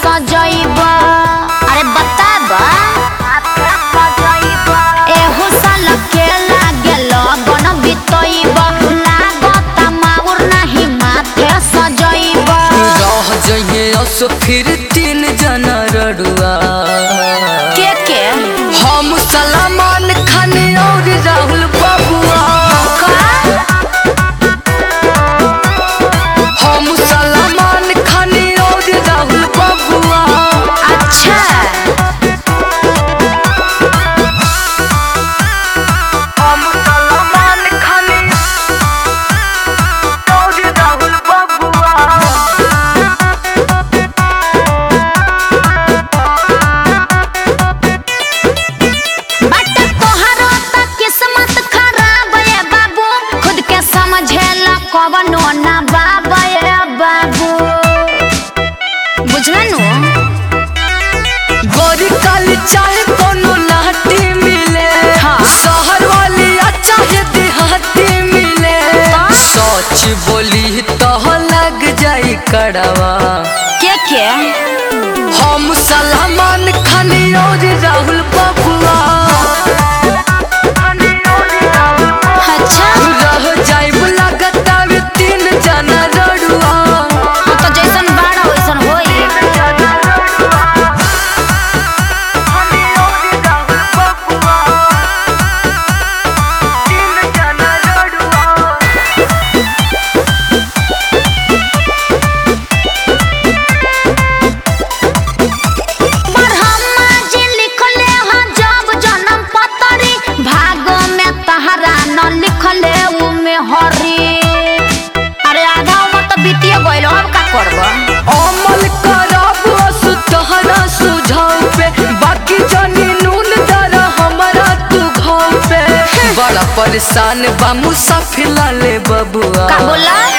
सजैबा अरे बताबा एहू साल के लागे लगन बितैबा लागत माउर नाही माथे सजैबा रह जइहे असो फिर तीन जना रड़ुआ के के हम सलमान खान और राहुल बबुआ हम सलमान खान और राहुल बबुआ अच्छा हम सलमान खान और राहुल बबुआ बट तोहरो त किस्मत खराब है बाबू खुद के समझेला कवनो ना बाबा है बाबू बुझला नु गोरी काली चाहे कोनो लाठी मिले हाँ। शहर वाली चाहे देहाती मिले सच बोली तो लग जाई कड़वा के के हम सलमान खान और राहुल बबुआ अच्छा रह जाई लागत आवे तीन जना रड़ुआ हाँ तो जैसन बाड़ा वैसन होई ब्रह्मा जी लिखले हैं जब जन्म पतरी भाग में तहरा न लिखले उ में हरी अरे आधा उम्र तो बीतिए गइल अब का करब अमल करब असु तहरा सुझाव पे बाकी जानी नून दरा हमारा तू घाव पे बड़ा परेशान बा मुसाफिर लाले बबुआ का बोला